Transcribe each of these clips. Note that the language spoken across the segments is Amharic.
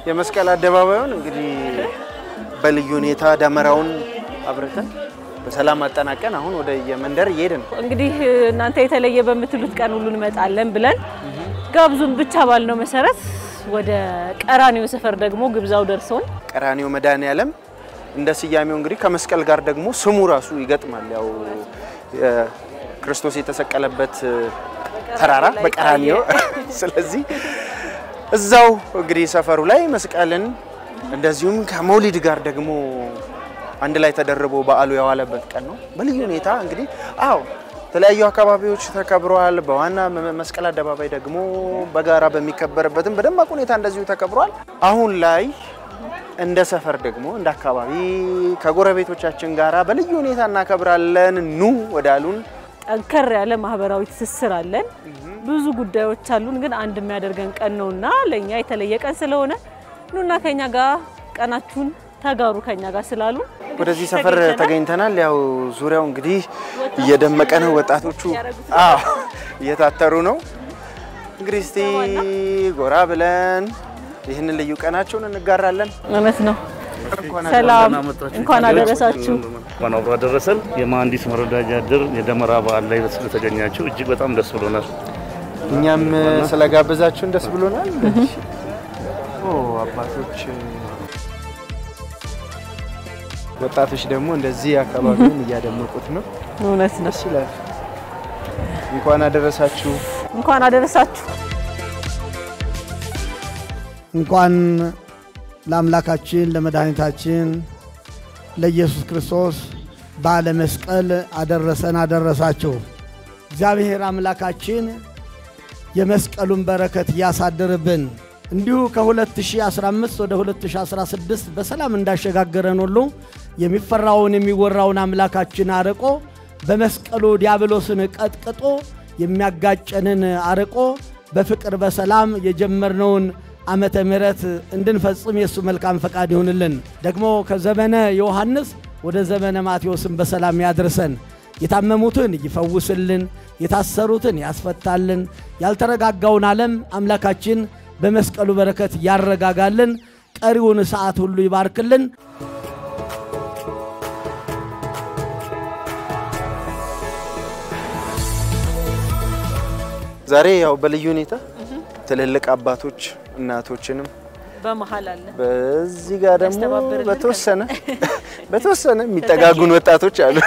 የመስቀል አደባባዩን እንግዲህ በልዩ ሁኔታ ደመራውን አብርተን በሰላም አጠናቀን አሁን ወደ የመንደር እየሄድን ነው። እንግዲህ እናንተ የተለየ በምትሉት ቀን ሁሉ እንመጣለን ብለን ጋብዙን ብቻ ባልነው መሰረት ወደ ቀራኒዮ ሰፈር ደግሞ ግብዣው ደርሶን ቀራኒዮ መድኃኔዓለም እንደ ስያሜው እንግዲህ ከመስቀል ጋር ደግሞ ስሙ ራሱ ይገጥማል። ያው የ- ክርስቶስ የተሰቀለበት ተራራ በቀራኒዮ ስለዚህ እዛው እንግዲህ ሰፈሩ ላይ መስቀልን እንደዚሁም ከመውሊድ ጋር ደግሞ አንድ ላይ ተደርቦ በዓሉ የዋለበት ቀን ነው። በልዩ ሁኔታ እንግዲህ አዎ የተለያዩ አካባቢዎች ተከብረዋል። በዋና መ- መስቀል አደባባይ ደግሞ በጋራ በሚከበርበትም በደማቅ ሁኔታ እንደዚሁ ተከብሯል። አሁን ላይ እንደ ሰፈር ደግሞ እንደ አካባቢ ከጎረቤቶቻችን ጋራ በልዩ ሁኔታ እናከብራለን። ኑ ወዳሉን ጠንከር ያለ ማህበራዊ ትስስር አለን። ብዙ ጉዳዮች አሉን፣ ግን አንድ የሚያደርገን ቀን ነውና ለእኛ የተለየ ቀን ስለሆነ ኑና ከኛ ጋር ቀናችሁን ተጋሩ ከኛ ጋር ስላሉ ወደዚህ ሰፈር ተገኝተናል። ያው ዙሪያው እንግዲህ እየደመቀ ነው። ወጣቶቹ አዎ እየታተሩ ነው። እንግዲህ እስቲ ጎራ ብለን ይህንን ልዩ ቀናቸውን እንጋራለን። እውነት ነው። ሰላም እንኳን አደረሳችሁ። እንኳን አብሮ አደረሰን። የመሐንዲስ መረዳጃ ድር የደመራ በዓል ላይ ስለተገኛችሁ እጅግ በጣም ደስ ብሎናል። እኛም ስለጋበዛችሁን ደስ ብሎናል። ኦ አባቶች፣ ወጣቶች ደግሞ እንደዚህ አካባቢውን እያደመቁት ነው። እውነት ነው። ደስ ይላል። እንኳን አደረሳችሁ። እንኳን አደረሳችሁ። እንኳን ለአምላካችን ለመድኃኒታችን ለኢየሱስ ክርስቶስ በዓለ መስቀል አደረሰን አደረሳችሁ። እግዚአብሔር አምላካችን የመስቀሉን በረከት እያሳደርብን እንዲሁ ከ2015 ወደ 2016 በሰላም እንዳሸጋገረን ሁሉ የሚፈራውን የሚወራውን አምላካችን አርቆ በመስቀሉ ዲያብሎስን ቀጥቅጦ የሚያጋጨንን አርቆ በፍቅር በሰላም የጀመርነውን ዓመተ ምሕረት እንድንፈጽም የእሱ መልካም ፈቃድ ይሁንልን። ደግሞ ከዘመነ ዮሐንስ ወደ ዘመነ ማቴዎስን በሰላም ያድርሰን። የታመሙትን ይፈውስልን፣ የታሰሩትን ያስፈታልን፣ ያልተረጋጋውን ዓለም አምላካችን በመስቀሉ በረከት ያረጋጋልን፣ ቀሪውን ሰዓት ሁሉ ይባርክልን። ዛሬ ያው በልዩ ሁኔታ ትልልቅ አባቶች እናቶችንም በመሀል አለ በዚህ ጋር ደግሞ ያስተባብርልን በተወሰነ በተወሰነ የሚጠጋጉን ወጣቶች አሉ።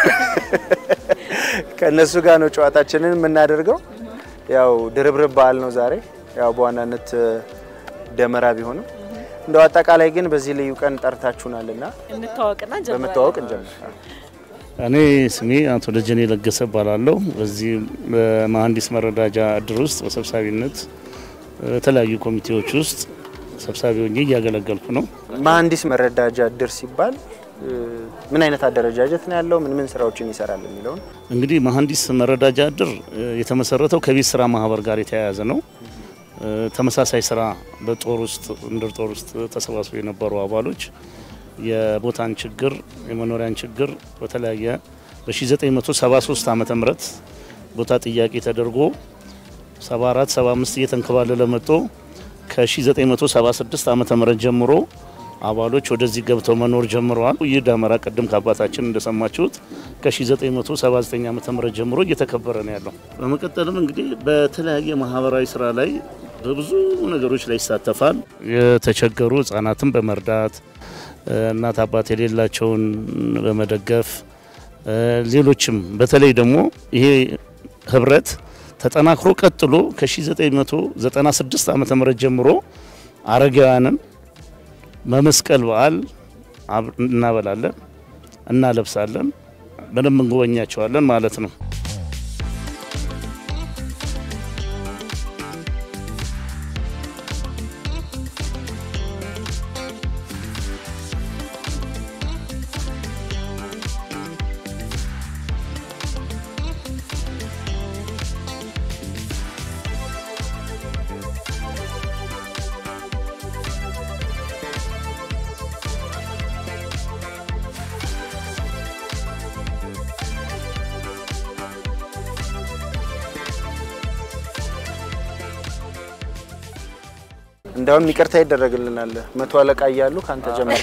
ከእነሱ ጋር ነው ጨዋታችንን የምናደርገው። ያው ድርብርብ በዓል ነው ዛሬ ያው በዋናነት ደመራ ቢሆንም እንደው አጠቃላይ ግን በዚህ ልዩ ቀን ጠርታችሁናልና እንታወቅና እንጀምራለን። በመተዋወቅ እንጀምር። እኔ ስሜ አቶ ደጀኔ ለገሰ እባላለሁ። በዚህ በመሐንዲስ መረዳጃ እድር ውስጥ በሰብሳቢነት በተለያዩ ኮሚቴዎች ውስጥ ሰብሳቢ ሆኜ እያገለገልኩ ነው። መሐንዲስ መረዳጃ እድር ሲባል እ፣ ምን አይነት አደረጃጀት ነው ያለው? ምን ምን ስራዎችን ይሰራል የሚለውን እንግዲህ መሐንዲስ መረዳጃ እድር እ፣ የተመሰረተው ከቤት ስራ ማህበር ጋር የተያያዘ ነው። እ፣ ተመሳሳይ ስራ በጦር ውስጥ ምድር ጦር ውስጥ ተሰባስበው የነበሩ አባሎች የቦታን ችግር የመኖሪያን ችግር በተለያየ በ1973 ዓመተ ምህረት ቦታ ጥያቄ ተደርጎ 74 75 እየተንከባለለ መጥቶ ከ1976 ዓመተ ምህረት ጀምሮ አባሎች ወደዚህ ገብተው መኖር ጀምረዋል። ይህ ደመራ ቅድም ከአባታችን እንደሰማችሁት ከ1979 ዓመተ ምህረት ጀምሮ እየተከበረ ነው ያለው። በመቀጠልም እንግዲህ በተለያየ ማህበራዊ ስራ ላይ በብዙ ነገሮች ላይ ይሳተፋል። የተቸገሩ ህጻናትን በመርዳት እናት አባት የሌላቸውን በመደገፍ ሌሎችም በተለይ ደግሞ ይሄ ህብረት ተጠናክሮ ቀጥሎ ከ1996 ዓመተ ምህረት ጀምሮ አረጋውያንን በመስቀል በዓል አብ- እናበላለን፣ እናለብሳለን፣ በደንብ እንጎበኛቸዋለን ማለት ነው። እንዳውም ይቅርታ ይደረግልናል። መቶ አለቃ እያሉ ከአንተ ጀመር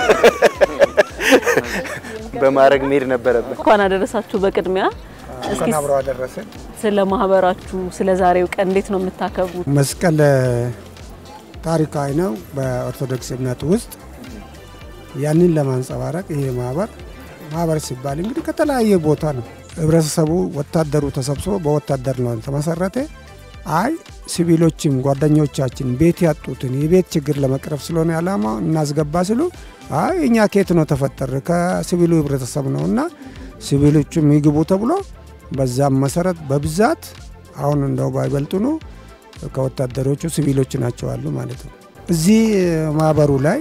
በማድረግ መሄድ ነበረብን። እንኳን አደረሳችሁ። በቅድሚያ እስኪ እንኳን አብሮ አደረሰን። ስለ ማህበራችሁ ስለ ዛሬው ቀን እንዴት ነው የምታከብሩት? መስቀል ታሪካዊ ነው በኦርቶዶክስ እምነት ውስጥ። ያንን ለማንጸባረቅ ይሄ ማህበር ማህበር ሲባል እንግዲህ ከተለያየ ቦታ ነው ህብረተሰቡ፣ ወታደሩ ተሰብስቦ በወታደር ነው ተመሰረተ። አይ ሲቪሎችም ጓደኞቻችን ቤት ያጡትን የቤት ችግር ለመቅረፍ ስለሆነ ዓላማ እናስገባ ሲሉ አይ እኛ ኬት ነው ተፈጠር ከሲቪሉ ህብረተሰብ ነው እና ሲቪሎቹም ይግቡ ተብሎ በዛም መሰረት በብዛት አሁን እንደው ባይበልጡ ነው ከወታደሮቹ ሲቪሎች ናቸው አሉ ማለት ነው። እዚህ ማህበሩ ላይ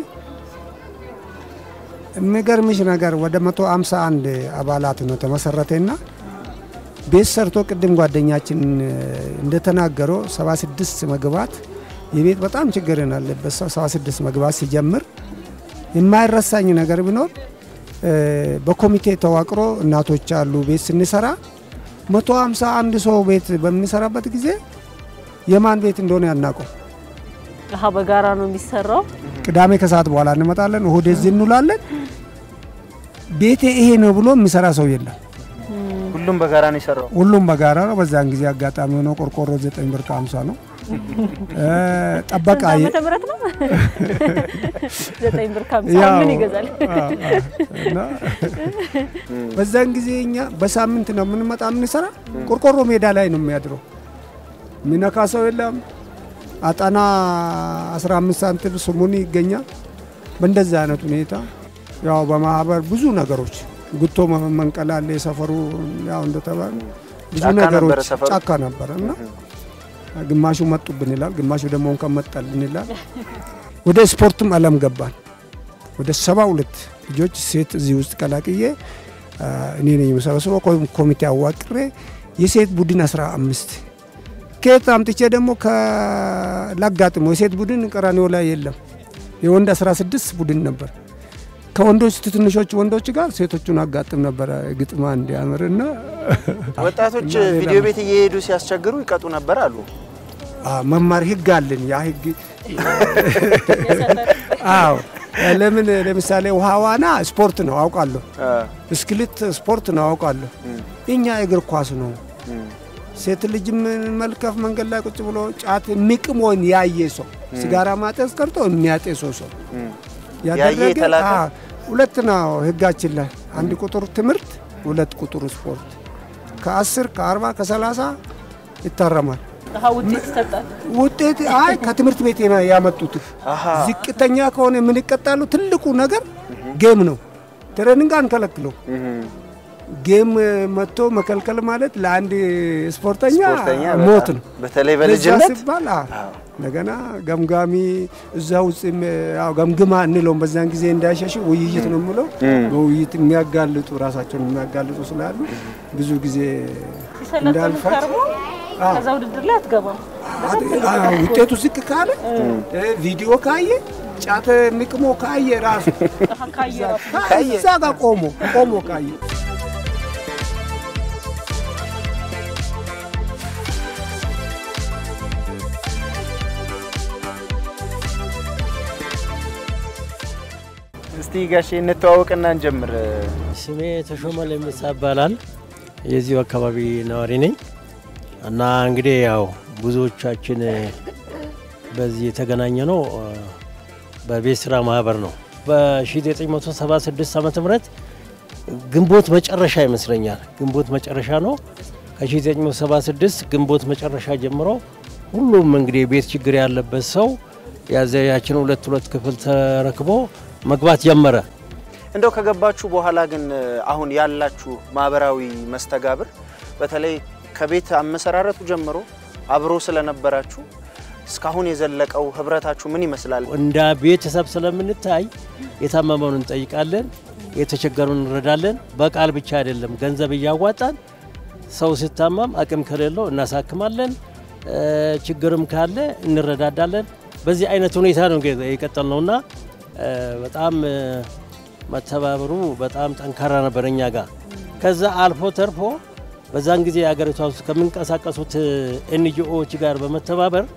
የሚገርምሽ ነገር ወደ 151 አባላት ነው ተመሰረተና ቤት ሰርቶ ቅድም ጓደኛችን እንደተናገረው 76 መግባት የቤት በጣም ችግር አለበት ሰው 76 መግባት ሲጀምር የማይረሳኝ ነገር ቢኖር በኮሚቴ ተዋቅሮ እናቶች አሉ ቤት ስንሰራ 151 ሰው ቤት በሚሰራበት ጊዜ የማን ቤት እንደሆነ ያናቀው አሀ በጋራ ነው የሚሰራው። ቅዳሜ ከሰዓት በኋላ እንመጣለን፣ እሁድ እዚህ እንውላለን። ቤቴ ይሄ ነው ብሎ የሚሰራ ሰው የለም። ሁሉም በጋራ ነው የሰራው። ሁሉም በጋራ ነው። በዛን ጊዜ አጋጣሚ ሆኖ ቆርቆሮ ዘጠኝ ብር ከሀምሳ ነው። ጠበቃ ስንት ዓመተ ምህረት ነው? ዘጠኝ ብር ከሀምሳ ምን ይገዛል? እና በዛን ጊዜ እኛ በሳምንት ነው የምንመጣ የምንሰራ። ቆርቆሮ ሜዳ ላይ ነው የሚያድረው። ሚነካ ሰው የለም። አጠና 15 ሳንቲም ስሙኒ ይገኛል። በእንደዛ አይነት ሁኔታ ያው በማህበር ብዙ ነገሮች ጉቶ መንቀል አለ። የሰፈሩ ያው እንደተባለ ብዙ ጫካ ነበረ ነገሮች ሰፈሩ? ጫካ ነበረ እና ግማሹ መጡብን ይላል፣ ግማሹ ደግሞ እንኳን መጣልን ይላል። ወደ ስፖርትም አለም ገባን። ወደ ሰባ ሁለት ልጆች ሴት እዚህ ውስጥ ቀላቅዬ አ፣ እኔ ነኝ የምሰበስበው ኮ- ኮሚቴ አዋቅሬ የሴት ቡድን 15 ከየት አምጥቼ ደግሞ ከላጋጥሞ የሴት ቡድን ቀራኒዮ ላይ የለም። የወንድ 16 ቡድን ነበር። ከወንዶች ትንሾች ወንዶች ጋር ሴቶቹን አጋጥም ነበረ ግጥማ እንዲያምርና ወጣቶች እና ሌላ ቪዲዮ ቤት እየሄዱ ሲያስቸግሩ ይቀጡ ነበር አሉ። አ፣ መማር ህግ አለን። ያ ህግ አዎ፣ ለምን ለምሳሌ ውሃ ዋና ስፖርት ነው አውቃለሁ። አ፣ ብስክሌት ስፖርት ነው አውቃለሁ። እኛ እግር ኳስ ነው። ሴት ልጅ መልከፍ መንገድ ላይ ቁጭ ብሎ ጫት የሚቅሞን ያየ ሰው ሲጋራ ማጤስ ቀርቶ የሚያጤሰው ሰው ያየ የተላከ? አ፣ ሁለት ነው ህጋችን ላይ አንድ ቁጥር ትምህርት፣ ሁለት ቁጥር ስፖርት ከአስር ከአርባ ከሰላሳ ይታረማል። አሀ ውጤት ይሰጣል። ውጤት አይ ከትምህርት ቤት የማ- ያመጡት አሃ። ዝቅተኛ ከሆነ ምን ይቀጣሉ? ትልቁ ነገር ጌም ነው። ትሬኒንግ አንከለክለው። እህም። ጌም መጥቶ መከልከል ማለት ለአንድ ስፖርተኛ ስፖርተኛ ሞት በጣም ነው። በተለይ ለዛ በልጅነት ሲባል አ፣ እንደገና ገምጋሚ እዛ ውስጥ ያው ገምግማ እንለውም በዛን ጊዜ እንዳይሸሽ ውይይት ነው የምለው። በውይይት የሚያጋልጡ ራሳቸውን የሚያጋልጡ ስላሉ ብዙ ጊዜ ሲሰለጥኑ እንዳልፋት ከርሞ ከዛ ውድድር ላይ አትገባም። አ፣ ውጤቱ ዝቅ ካለ እ፣ ቪዲዮ ካየ ጫት ንቅሞ ካየ ራሱ አሀ ካየ ራሱ ካየ እዛ ጋር ቆሞ ቆሞ ካየ እስቲ ጋሼ እንተዋወቅና እንጀምር። ስሜ ተሾመ ለሚሳ ይባላል። የዚሁ አካባቢ ነዋሪ ነኝ እና እንግዲህ ያው ብዙዎቻችን በዚህ የተገናኘ ነው በቤት ስራ ማህበር ነው። በ1976 ዓ ም ግንቦት መጨረሻ ይመስለኛል ግንቦት መጨረሻ ነው። ከ1976 ግንቦት መጨረሻ ጀምሮ ሁሉም እንግዲህ የቤት ችግር ያለበት ሰው ያዘያችን ሁለት ሁለት ክፍል ተረክቦ መግባት ጀመረ። እንደው ከገባችሁ በኋላ ግን አሁን ያላችሁ ማህበራዊ መስተጋብር በተለይ ከቤት አመሰራረቱ ጀምሮ አብሮ ስለነበራችሁ እስካሁን የዘለቀው ህብረታችሁ ምን ይመስላል? እንደ ቤተሰብ ስለምንታይ የታመመውን እንጠይቃለን፣ የተቸገሩን እንረዳለን። በቃል ብቻ አይደለም፣ ገንዘብ እያዋጣን ሰው ሲታመም አቅም ከሌለው እናሳክማለን፣ እ፣ ችግርም ካለ እንረዳዳለን። በዚህ አይነት ሁኔታ ነው የቀጠል ነውና እ፣ በጣም እ፣ መተባበሩ በጣም ጠንካራ ነበር እኛ ጋር። ከዛ አልፎ ተርፎ በዛን ጊዜ የሀገሪቷ ውስጥ ከሚንቀሳቀሱት ኤንጂኦዎች ጋር በመተባበር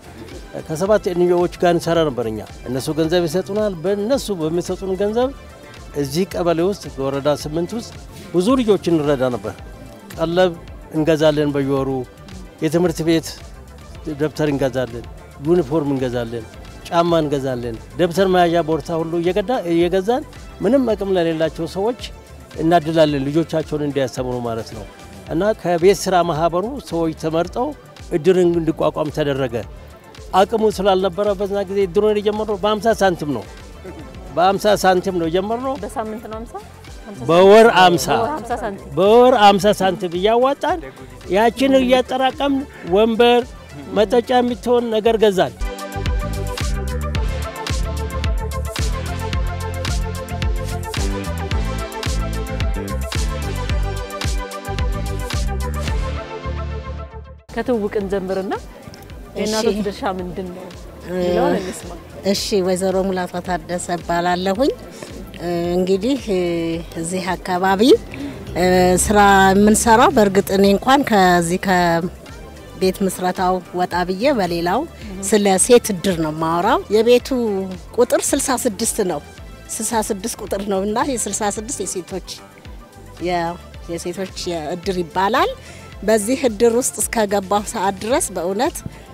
ከሰባት ኤንጂኦዎች ጋር እንሰራ ነበር። እኛ እነሱ ገንዘብ ይሰጡናል። በእነሱ በሚሰጡን ገንዘብ እዚህ ቀበሌ ውስጥ በወረዳ ስምንት ውስጥ ብዙ ልጆችን እንረዳ ነበር። ቀለብ እንገዛለን፣ በየወሩ የትምህርት ቤት ደብተር እንገዛለን፣ ዩኒፎርም እንገዛለን፣ ጫማ እንገዛለን፣ ደብተር መያዣ ቦርሳ ሁሉ እየገዛን ምንም አቅም ለሌላቸው ሰዎች እናድላለን፣ ልጆቻቸውን እንዲያስተምሩ ማለት ነው። እና ከቤት ስራ ማህበሩ ሰዎች ተመርጠው እድርን እንዲቋቋም ተደረገ። አቅሙ ስላልነበረ በዛ ጊዜ እድሩን የጀመርነው በ50 ሳንቲም ነው። በ50 ሳንቲም ነው የጀመርነው። በሳምንት ነው 50 በወር 50 በወር 50 ሳንቲም በወር 50 ሳንቲም እያዋጣን ያችን እያጠራቀምን ወንበር፣ መጠጫ የሚትሆን ነገር ገዛን። ከትውውቅን ጀምርና የእናቶች ድርሻ ምንድን ነው የሚለውን እንስማ። እሺ ወይዘሮ ሙላቷ ታደሰ እባላለሁኝ። እንግዲህ እዚህ አካባቢ ስራ የምንሰራው በእርግጥ እኔ እንኳን ከዚህ ከቤት ምስረታው ወጣ ብዬ በሌላው ስለ ሴት እድር ነው የማወራው። የቤቱ ቁጥር 66 ነው 66 ቁጥር ነው እና የ66 የሴቶች የሴቶች እድር ይባላል። በዚህ እድር ውስጥ እስከገባሁ ሰዓት ድረስ በእውነት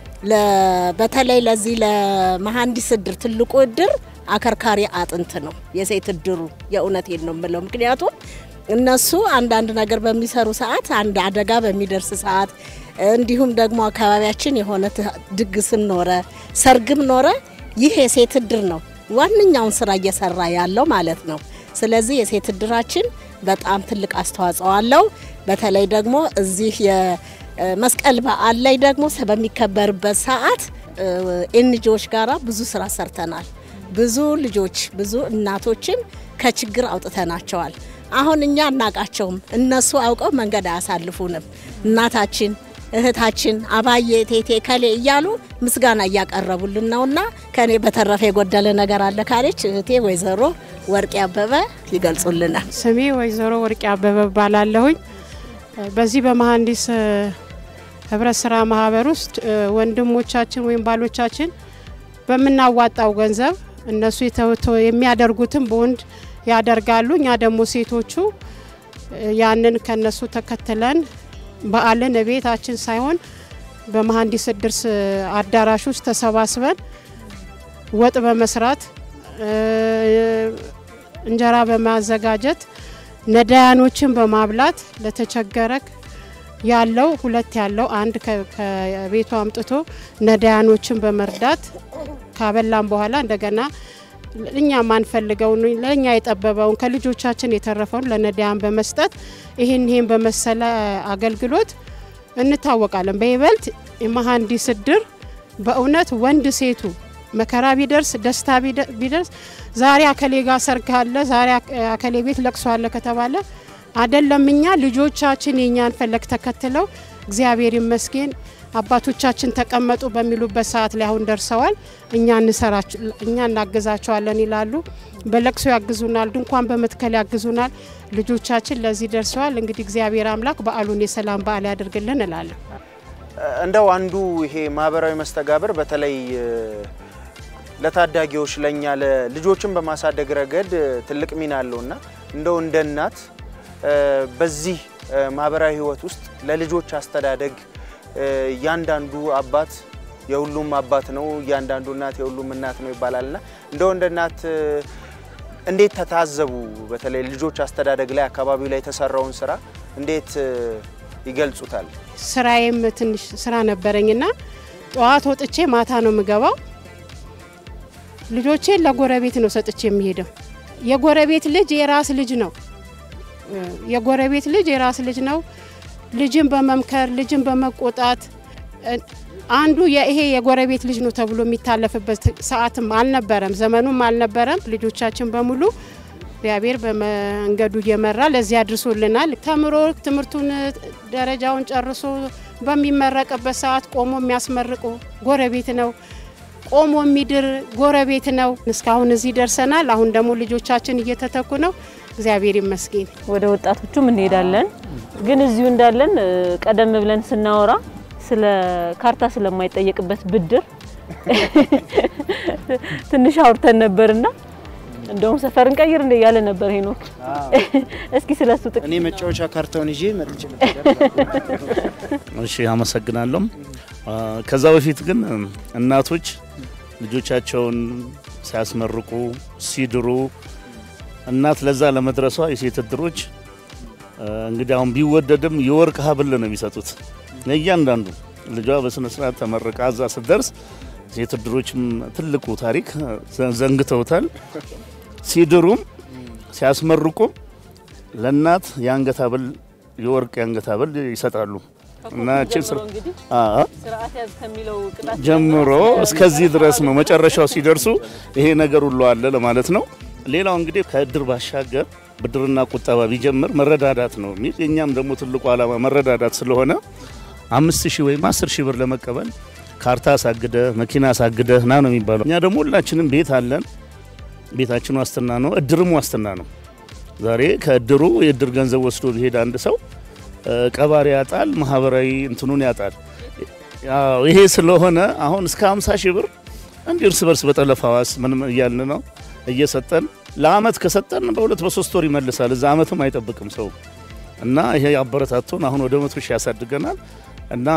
በተለይ ለዚህ ለመሀንዲስ እድር ትልቁ እድር አከርካሪ አጥንት ነው የሴት እድሩ። የእውነቴን ነው የምለው። ምክንያቱም እነሱ አንዳንድ ነገር በሚሰሩ ሰዓት፣ አንድ አደጋ በሚደርስ ሰዓት፣ እንዲሁም ደግሞ አካባቢያችን የሆነ ድግስም ኖረ ሰርግም ኖረ ይህ የሴት እድር ነው ዋነኛውን ስራ እየሰራ ያለው ማለት ነው። ስለዚህ የሴት እድራችን በጣም ትልቅ አስተዋጽኦ አለው። በተለይ ደግሞ እዚህ የመስቀል በዓል ላይ ደግሞ በሚከበርበት ሰዓት ኤንጂዎች ጋራ ብዙ ስራ ሰርተናል። ብዙ ልጆች ብዙ እናቶችን ከችግር አውጥተናቸዋል። አሁን እኛ አናቃቸውም፣ እነሱ አውቀው መንገድ አያሳልፉንም። እናታችን እህታችን አባዬ ቴቴ ከሌ እያሉ ምስጋና እያቀረቡልን ነውና ከኔ በተረፈ የጎደለ ነገር አለ ካለች እህቴ ወይዘሮ ወርቄ አበበ ይገልጹልናል። ስሜ ወይዘሮ ወርቄ አበበ ባላለሁኝ በዚህ በመሀንዲስ ህብረት ስራ ማህበር ውስጥ ወንድሞቻችን ወይም ባሎቻችን በምናዋጣው ገንዘብ እነሱ የሚያደርጉትን በወንድ ያደርጋሉ። እኛ ደግሞ ሴቶቹ ያንን ከነሱ ተከትለን በዓልን ቤታችን ሳይሆን በመሀንዲስ እድር አዳራሽ ውስጥ ተሰባስበን ወጥ በመስራት እንጀራ በማዘጋጀት ነዳያኖችን በማብላት ለተቸገረ ያለው ሁለት ያለው አንድ ከቤቱ አምጥቶ ነዳያኖችን በመርዳት ካበላን በኋላ እንደገና እኛ ማንፈልገውን ለእኛ የጠበበውን ከልጆቻችን የተረፈውን ለነዳያን በመስጠት ይህን ይህን በመሰለ አገልግሎት እንታወቃለን። በይበልጥ የመሀንዲስ እድር በእውነት ወንድ ሴቱ መከራ ቢደርስ ደስታ ቢደርስ ዛሬ አከሌ ጋር ሰርግ አለ፣ ዛሬ አከሌ ቤት ለቅሶ አለ ከተባለ አደለም እኛ ልጆቻችን የእኛን ፈለግ ተከትለው እግዚአብሔር ይመስገን አባቶቻችን ተቀመጡ በሚሉበት ሰዓት ላይ አሁን ደርሰዋል። እኛ እኛ እናግዛቸዋለን ይላሉ። በለቅሶ ያግዙናል፣ ድንኳን በመትከል ያግዙናል። ልጆቻችን ለዚህ ደርሰዋል። እንግዲህ እግዚአብሔር አምላክ በዓሉን የሰላም በዓል ያደርግልን እላለሁ። እንደው አንዱ ይሄ ማህበራዊ መስተጋብር በተለይ ለታዳጊዎች ለእኛ ለልጆችን በማሳደግ ረገድ ትልቅ ሚና አለውና እንደው እንደ እናት በዚህ ማህበራዊ ህይወት ውስጥ ለልጆች አስተዳደግ እያንዳንዱ አባት የሁሉም አባት ነው፣ እያንዳንዱ እናት የሁሉም እናት ነው ይባላልና እንደው እንደ እናት እንዴት ተታዘቡ? በተለይ ልጆች አስተዳደግ ላይ አካባቢው ላይ የተሰራውን ስራ እንዴት ይገልጹታል? ስራዬም ትንሽ ስራ ነበረኝና ጠዋት ወጥቼ ማታ ነው የምገባው። ልጆቼን ለጎረቤት ነው ሰጥቼ የሚሄደው። የጎረቤት ልጅ የራስ ልጅ ነው። የጎረቤት ልጅ የራስ ልጅ ነው። ልጅን በመምከር ልጅን በመቆጣት አንዱ ይሄ የጎረቤት ልጅ ነው ተብሎ የሚታለፍበት ሰዓትም አልነበረም፣ ዘመኑም አልነበረም። ልጆቻችን በሙሉ እግዚአብሔር በመንገዱ እየመራ ለዚህ አድርሶልናል። ተምሮ ትምህርቱን ደረጃውን ጨርሶ በሚመረቅበት ሰዓት ቆሞ የሚያስመርቁ ጎረቤት ነው። ቆሞ የሚድር ጎረቤት ነው። እስካሁን እዚህ ደርሰናል። አሁን ደግሞ ልጆቻችን እየተተኩ ነው። እግዚአብሔር ይመስገን። ወደ ወጣቶቹም እንሄዳለን። ግን እዚሁ እንዳለን ቀደም ብለን ስናወራ ስለ ካርታ ስለማይጠየቅበት ብድር ትንሽ አውርተን ነበርና እንደውም ሰፈር እንቀይር እንደ እያለ ነበር ሄኖክ። እስኪ ስለሱ ጥቂት እኔ መጫወቻ ካርታውን ይዤ መጥቼ እሺ አመሰግናለሁ። ከዛ በፊት ግን እናቶች ልጆቻቸውን ሲያስመርቁ ሲድሩ እናት ለዛ ለመድረሷ የሴት እድሮች እንግዲህ አሁን ቢወደድም የወርቅ ሀብል ነው የሚሰጡት ለእያንዳንዱ ልጇ በስነ ስርዓት ተመርቃ እዛ ስትደርስ ሴት እድሮችም ትልቁ ታሪክ ዘንግተውታል። ሲድሩም ሲያስመርቁም ለእናት የአንገት ሀብል የወርቅ የአንገት ሀብል ይሰጣሉ እና እቺን ስርዓት ያዝ ከሚለው ቅጣት ጀምሮ እስከዚህ ድረስ ነው። መጨረሻው ሲደርሱ ይሄ ነገር ሁሉ አለ ለማለት ነው። ሌላው እንግዲህ ከእድር ባሻገር ብድርና ቁጠባ ቢጀምር መረዳዳት ነው የሚል የእኛም ደግሞ ትልቁ ዓላማ መረዳዳት ስለሆነ አምስት ሺህ ወይም አስር ሺህ ብር ለመቀበል ካርታ አሳግደ መኪና አሳግደ ና ነው የሚባለው። እኛ ደግሞ ሁላችንም ቤት አለን። ቤታችን ዋስትና ነው፣ እድርም ዋስትና ነው። ዛሬ ከእድሩ የእድር ገንዘብ ወስዶ ቢሄድ አንድ ሰው ቀባሪ ያጣል፣ ማህበራዊ እንትኑን ያጣል። ያው ይሄ ስለሆነ አሁን እስከ 50 ሺህ ብር እንዲህ እርስ በርስ በጠለፋ ዋስ ምንም እያልን ነው እየሰጠን ለአመት ከሰጠን በሁለት በሶስት ወር ይመልሳል። እዛ አመትም አይጠብቅም ሰው እና ይሄ አበረታቶን አሁን ወደ መቶ ሺህ ያሳድገናል እና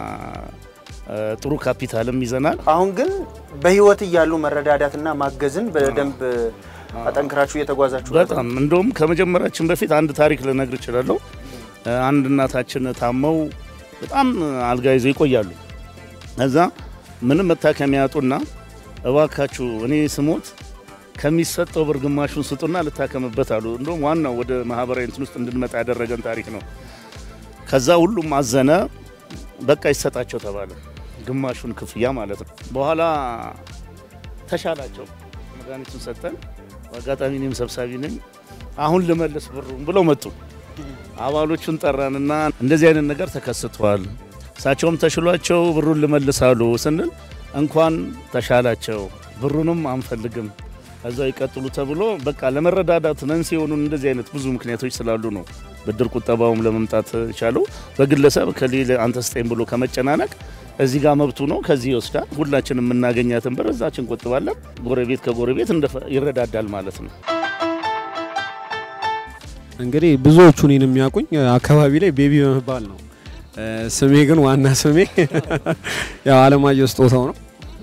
ጥሩ ካፒታልም ይዘናል። አሁን ግን በህይወት እያሉ መረዳዳትና ማገዝን በደንብ አጠንክራችሁ እየተጓዛችሁ ነው። በጣም እንደውም ከመጀመራችን በፊት አንድ ታሪክ ልነግር እችላለሁ። አንድ እናታችን ታመው በጣም አልጋ ይዘው ይቆያሉ። እዛ ምንም መታከሚያ ያጡና እባካችሁ እኔ ስሞት ከሚሰጠው ብር ግማሹን ስጡና ልታከምበት አሉ። እንደውም ዋናው ወደ ማህበራዊ እንትን ውስጥ እንድንመጣ ያደረገን ታሪክ ነው። ከዛ ሁሉም አዘነ። በቃ ይሰጣቸው ተባለ፣ ግማሹን ክፍያ ማለት ነው። በኋላ ተሻላቸው፣ መድኃኒቱን ሰጠን። በአጋጣሚ እኔም ሰብሳቢ ነኝ። አሁን ልመልስ ብሩን ብለው መጡ። አባሎቹን ጠራንና እንደዚህ አይነት ነገር ተከስቷል፣ እሳቸውም ተሽሏቸው ብሩን ልመልሳሉ ስንል እንኳን ተሻላቸው ብሩንም አንፈልግም እዛው ይቀጥሉ ተብሎ በቃ ለመረዳዳት መንስኤ የሆኑን እንደዚህ አይነት ብዙ ምክንያቶች ስላሉ ነው ብድር ቁጠባውም ለመምጣት የቻለው። በግለሰብ ከሌለ አንተ ስጠኝ ብሎ ከመጨናነቅ እዚህ ጋር መብቱ ነው፣ ከዚህ ይወስዳል። ሁላችን የምናገኛትን ብር እዛችን ቆጥባለን። ጎረቤት ከጎረቤት ይረዳዳል ማለት ነው። እንግዲህ ብዙዎቹ እኔን የሚያውቁኝ አካባቢ ላይ ቤቢ በመባል ነው። ስሜ ግን ዋና ስሜ ያው አለማየሁ ስጦታው ነው።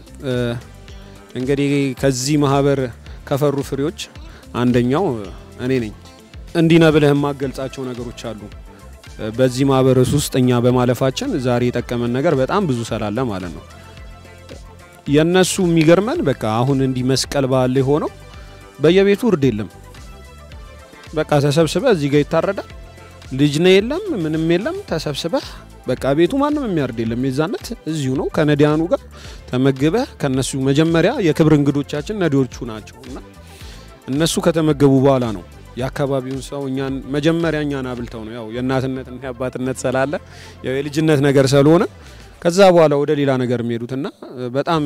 እንግዲህ ከዚህ ማህበር ከፈሩ ፍሬዎች አንደኛው እኔ ነኝ። እንዲህ ነህ ብለህ የማገልጻቸው ነገሮች አሉ። በዚህ ማህበር ውስጥ እኛ በማለፋችን ዛሬ የጠቀመን ነገር በጣም ብዙ ስላለ ማለት ነው። የእነሱ የሚገርመን በቃ አሁን እንዲህ መስቀል በዓል ላይ ሆነው በየቤቱ እርድ የለም። በቃ ተሰብስበ እዚህ ጋር ይታረዳል። ልጅ ነው የለም ምንም የለም። ተሰብስበህ በቃ ቤቱ ማንም የሚያርድ የለም። የዛነት እዚሁ ነው ከነዲያኑ ጋር ተመግበህ ከነሱ መጀመሪያ የክብር እንግዶቻችን ነዲዎቹ ናቸው እና እነሱ ከተመገቡ በኋላ ነው የአካባቢውን ሰው እኛን መጀመሪያ እኛን አብልተው ነው ያው የእናትነትና የአባትነት ስላለ ያው የልጅነት ነገር ስለሆነ ከዛ በኋላ ወደ ሌላ ነገር የሚሄዱትና በጣም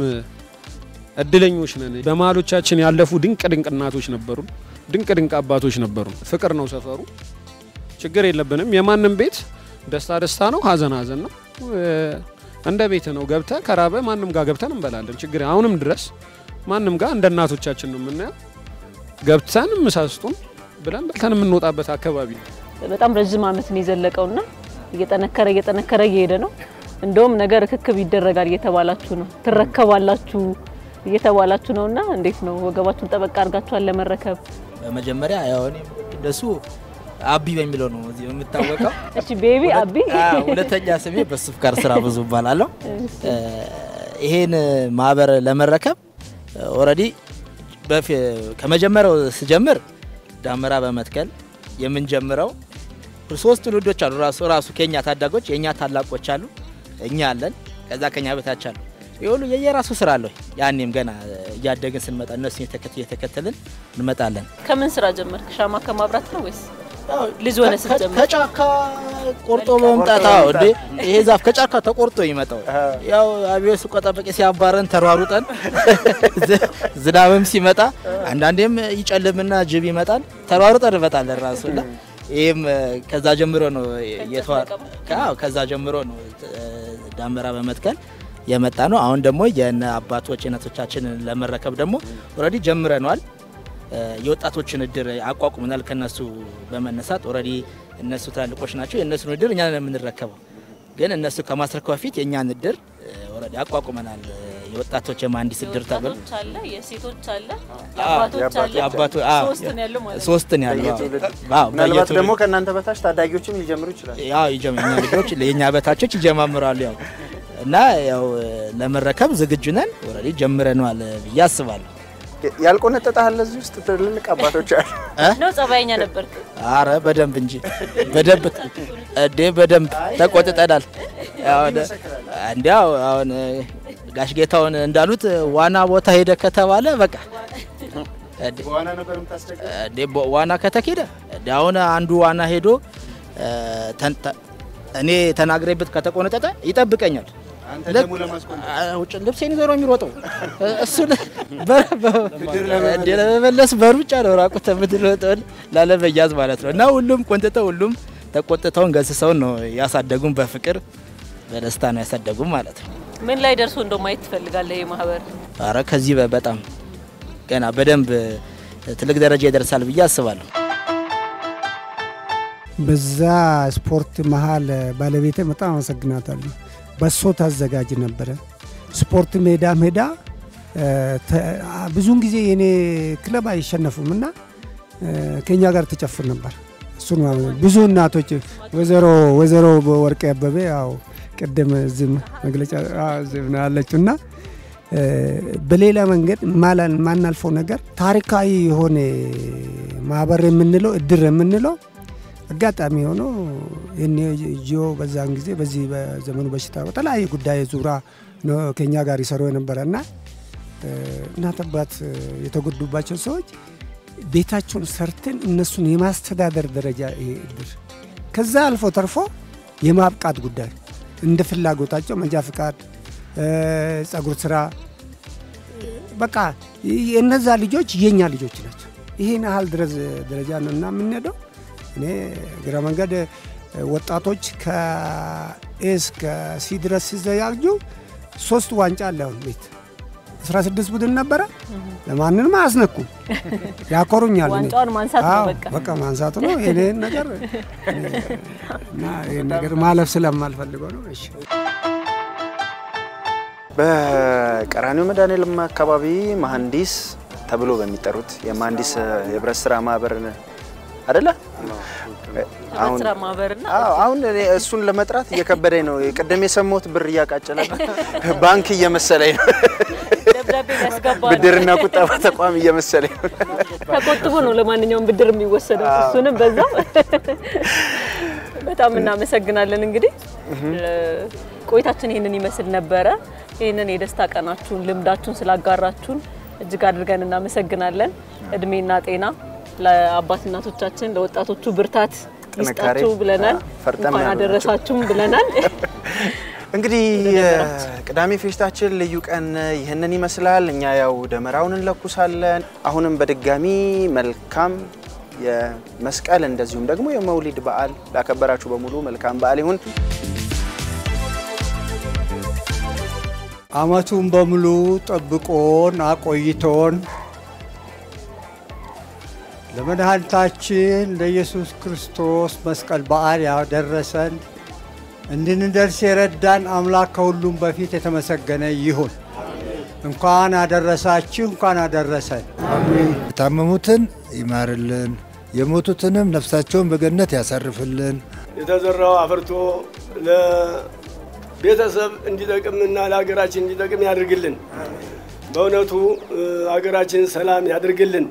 እድለኞች ነን። በመሀሎቻችን ያለፉ ድንቅ ድንቅ እናቶች ነበሩን፣ ድንቅ ድንቅ አባቶች ነበሩን። ፍቅር ነው ሰፈሩ፣ ችግር የለብንም። የማንም ቤት ደስታ ደስታ ነው፣ ሀዘን ሀዘን ነው። እንደ ቤት ነው። ገብተ ከራበ ማንም ጋር ገብተን እንበላለን። ችግር አሁንም ድረስ ማንም ጋር እንደ እናቶቻችን ነው የምናየው። ገብተን ምሳስጡን ብለን በልተን የምንወጣበት አካባቢ ነው። በጣም ረዥም ዓመት ነው የዘለቀውና እየጠነከረ እየጠነከረ እየሄደ ነው። እንደውም ነገር ርክክብ ይደረጋል እየተባላችሁ ነው፣ ትረከባላችሁ እየተባላችሁ ነውና እንዴት ነው ወገባችሁን ጠበቅ አድርጋችኋል ለመረከብ? በመጀመሪያ ያው እኔ እንደሱ አቢ በሚለው ነው እዚህ የምታወቀው። እሺ ቤቢ አቢ። ሁለተኛ ስሜ በሱፍቃር ስራ ብዙ እባላለሁ። ይሄን ማህበር ለመረከብ ኦልሬዲ ከመጀመሪያው ስጀምር ዳመራ በመትከል የምንጀምረው ሶስት ትውልዶች አሉ። ራሱ ራሱ ከኛ ታዳጎች የኛ ታላቆች አሉ፣ እኛ አለን፣ ከዛ ከኛ በታች አሉ። ይህ ሁሉ የየራሱ ስራ አለው። ያኔም ገና እያደግን ስንመጣ እነሱን እየተከተልን እንመጣለን። ከምን ስራ ጀመርክ? ሻማ ከማብራት ነው ወይስ ልጅ ሆነ ስትጀምር? ከጫካ ቆርጦ በመምጣት አዎ፣ እንዴ ይሄ ዛፍ ከጫካ ተቆርጦ ይመጣው ያው አብዮት ሲቆጠበቅ ሲያባረን ተሯሩጠን ዝናብም ሲመጣ አንዳንዴም ይጨልምና ጅብ ይመጣል፣ ተሯሩጠን እንመጣለን ራሱና ይህም ከዛ ጀምሮ ነው የተዋ ከዛ ጀምሮ ነው ዳመራ በመትከል የመጣ ነው። አሁን ደግሞ የነ አባቶች እናቶቻችንን ለመረከብ ደግሞ ኦልሬዲ ጀምረነዋል። የወጣቶችን እድር አቋቁመናል። ከነሱ በመነሳት ኦልሬዲ እነሱ ትላልቆች ናቸው። የእነሱን እድር እኛ ነን የምንረከበው። ግን እነሱ ከማስረከብ በፊት የእኛን እድር ኦልሬዲ አቋቁመናል። የወጣቶች የመሀንዲስ እድር ተብሎ የወጣቶች አለ፣ የሴቶች አለ፣ የአባቶች አለ። የአባቶ አዎ፣ ሶስት ነው ያለው ማለት ነው። ሶስት ነው ያለው። በየትውልድ አዎ፣ ምናልባት በየትውልድ ደግሞ ከእናንተ በታች ታዳጊዎችም ሊጀምሩ ይችላል። ያው ይጀምኛ ልጆች የኛ በታቾች ይጀማምራሉ። ያው እና ያው ለመረከብ ዝግጁ ነን። ኦልሬዲ ጀምረነዋል ብዬ አስባለሁ። ያልቆነጠጠ አለ እዚህ ውስጥ ትልልቅ አባቶች አሉ። ነው ጸባይኛ ነበርክ። አረ በደንብ እንጂ በደንብ እንዴ በደንብ ተቆጥጠናል። ያው እንዲያው አሁን ጋሽ ጌታውን እንዳሉት ዋና ቦታ ሄደ ከተባለ በቃ እንዴ በ- ዋና ከተኬደ እንዴ አሁን አንዱ ዋና ሄዶ እ፣ ተን- ተ- እኔ ተናግሬበት ከተቆነጠጠ ይጠብቀኛል። ልክ አ፣ ውጭ ልብሴን ይዞ ነው የሚሮጠው። እሱ ለመመለስ በሩጫ ነው ራቁት የምትሮጠውን ላለመያዝ ማለት ነው። እና ሁሉም ቆንጥተው ሁሉም ተቆጥተውን ገስሰውን ነው ያሳደጉን። በፍቅር በደስታ ነው ያሳደጉን ማለት ነው። ምን ላይ ደርሶ እንደው ማየት ትፈልጋለህ? ይህ ማህበር አረ ከዚህ በ- በጣም ገና በደንብ ትልቅ ደረጃ ይደርሳል ብዬ አስባለሁ። በዛ ስፖርት መሀል ባለቤቴ በጣም አመሰግናታለሁ። በሶ ታዘጋጅ ነበረ። ስፖርት ሜዳ ሜዳ እ፣ ተ- አ- ብዙውን ጊዜ የኔ ክለብ አይሸነፉም እና እ፣ ከኛ ጋር ትጨፍር ነበር። እሱን ማለት ብዙ እናቶች ወይዘሮ ወይዘሮ ወርቄ አበቤ ያው ቅድም እዚህም መግለጫ አዎ፣ እዚህም ነው ያለችው እና እ፣ በሌላ መንገድ ማላን ማናልፈው ነገር ታሪካዊ የሆነ ማህበር የምንለው እድር የምንለው አጋጣሚ ሆኖ ይህን ጂኦ በዛን ጊዜ በዚህ በዘመኑ በሽታ በተለያየ ጉዳይ ዙራ ነው ከኛ ጋር ይሰሩ የነበረ እና እ፣ እናት አባት የተጎዱባቸው ሰዎች ቤታቸውን ሰርተን እነሱን የማስተዳደር ደረጃ ይሄ እድር ከዛ አልፎ ተርፎ የማብቃት ጉዳይ እንደ ፍላጎታቸው መንጃ ፍቃድ፣ እ፣ ጸጉር ስራ በቃ የእነዛ ልጆች የኛ ልጆች ናቸው። ይህን ያህል ድረስ ደረጃ ነው እና የምንሄደው እኔ እግረ መንገድ ወጣቶች ከኤስ ከሲ ድረስ ሲዘጋጁ ሶስት ዋንጫ አለ አሁን ቤት 16 ቡድን ነበረ። ለማንንም አያስነኩም፣ ያኮሩኛል። እኔ። ዋንጫውን ማንሳት ነው አዎ፣ በቃ። በቃ ማንሳቱ ነው። ይሄን ነገር እና ይሄን ነገር ማለፍ ስለማልፈልገው ነው። እሺ በቀራኒዮ መድኃኔዓለም አካባቢ መሀንዲስ ተብሎ በሚጠሩት የመሀንዲስ የህብረት ስራ ማህበር አይደለ? ህብረት ስራ ማህበርና አዎ፣ አሁን እኔ እሱን ለመጥራት እየከበደኝ ነው። ቅድም የሰማሁት ብር እያቃጨለ ባንክ እየመሰለኝ ነው። ደብዳቤ ያስገባል። ብድርና ቁጠባ ተቋም እየመሰለኝ ነው። ተቆጥቦ ነው ለማንኛውም ብድር የሚወሰደው። እሱንም በዛው በጣም እናመሰግናለን። እንግዲህ ቆይታችን ይህንን ይመስል ነበረ። ይህንን የደስታ ቀናችሁን ልምዳችሁን ስላጋራችሁን እጅግ አድርገን እናመሰግናለን። እድሜና ጤና ለአባት እናቶቻችን፣ ለወጣቶቹ ብርታት ጥንካሬ ይስጣችሁ ብለናል። ፈርጠም እንኳን ያሉ አደረሳችሁም ብለናል። እንግዲህ ቅዳሜ ፌሽታችን ልዩ ቀን ይህንን ይመስላል። እኛ ያው ደመራውን እንለኩሳለን። አሁንም በድጋሚ መልካም የመስቀል እንደዚሁም ደግሞ የመውሊድ በዓል ላከበራችሁ በሙሉ መልካም በዓል ይሁን። አመቱን በሙሉ ጠብቆን አቆይቶን ለመድኃኒታችን ለኢየሱስ ክርስቶስ መስቀል በዓል ያደረሰን እንድንደርስ የረዳን አምላክ ከሁሉም በፊት የተመሰገነ ይሁን። እንኳን አደረሳችሁ፣ እንኳን አደረሰን። የታመሙትን ይማርልን፣ የሞቱትንም ነፍሳቸውን በገነት ያሳርፍልን። የተዘራው አፍርቶ ለቤተሰብ እንዲጠቅምና ለሀገራችን እንዲጠቅም ያድርግልን። በእውነቱ ሀገራችን ሰላም ያድርግልን።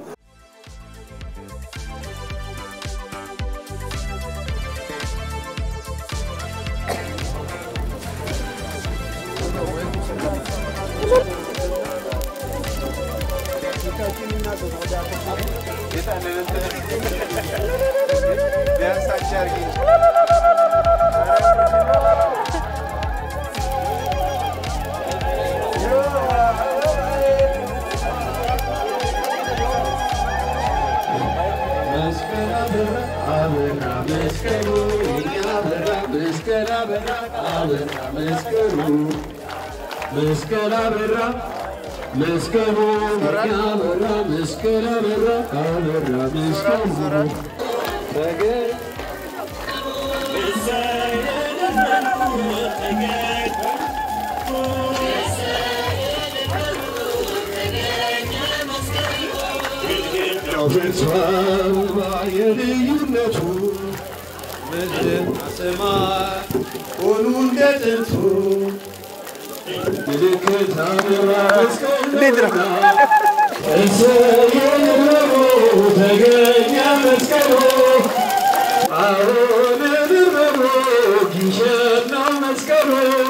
መስቀል አበራ መስቀሉ አበራ መስቀል አበራ አበራ መስቀል አበራ ፍርሷል የልዩነቱ ምድርና ሰማይ ሆኑ እንደ ጥንቱ ምልክት አበራ መስቀልና እሰየንበሮ ተገኘ መስቀሉ አሁን ድርበሮ ጊሸት ነው መስቀሉ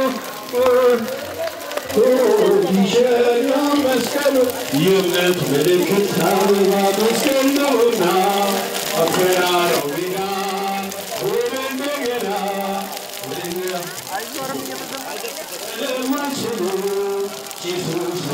ጊሸት ነው መስቀሉ የእምነት ምልክት አበባ መስቀል ነውና አፈራረው ሜዳ ሆነ እንደገና ለማሽኑ ጂሱስ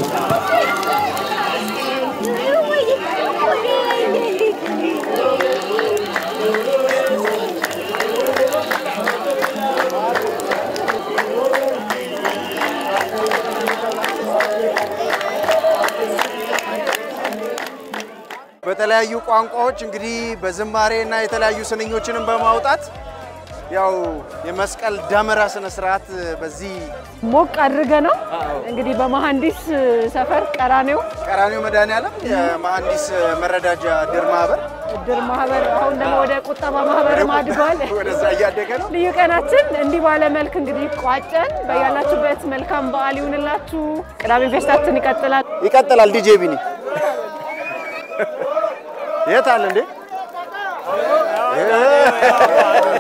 በተለያዩ ቋንቋዎች እንግዲህ በዝማሬ እና የተለያዩ ስንኞችንም በማውጣት ያው የመስቀል ደመራ ስነ ስርዓት በዚህ ሞቅ አድርገ ነው እንግዲህ በመሐንዲስ ሰፈር ቀራኔው ቀራኒዮ መድኃኔዓለም የመሐንዲስ መረዳጃ ድር ማህበር እድር ማህበር አሁን ደግሞ ወደ ቁጠባ ማህበርም አድጓል። ወደዛ እያደገ ነው። ልዩ ቀናችን እንዲህ ባለ መልክ እንግዲህ ቋጨን። በያላችሁበት መልካም በዓል ይሁንላችሁ። ቅዳሜ ፌስታችን ይቀጥላል። ይቀጥላል። ዲጄ ቢኒ የት አለ እንዴ?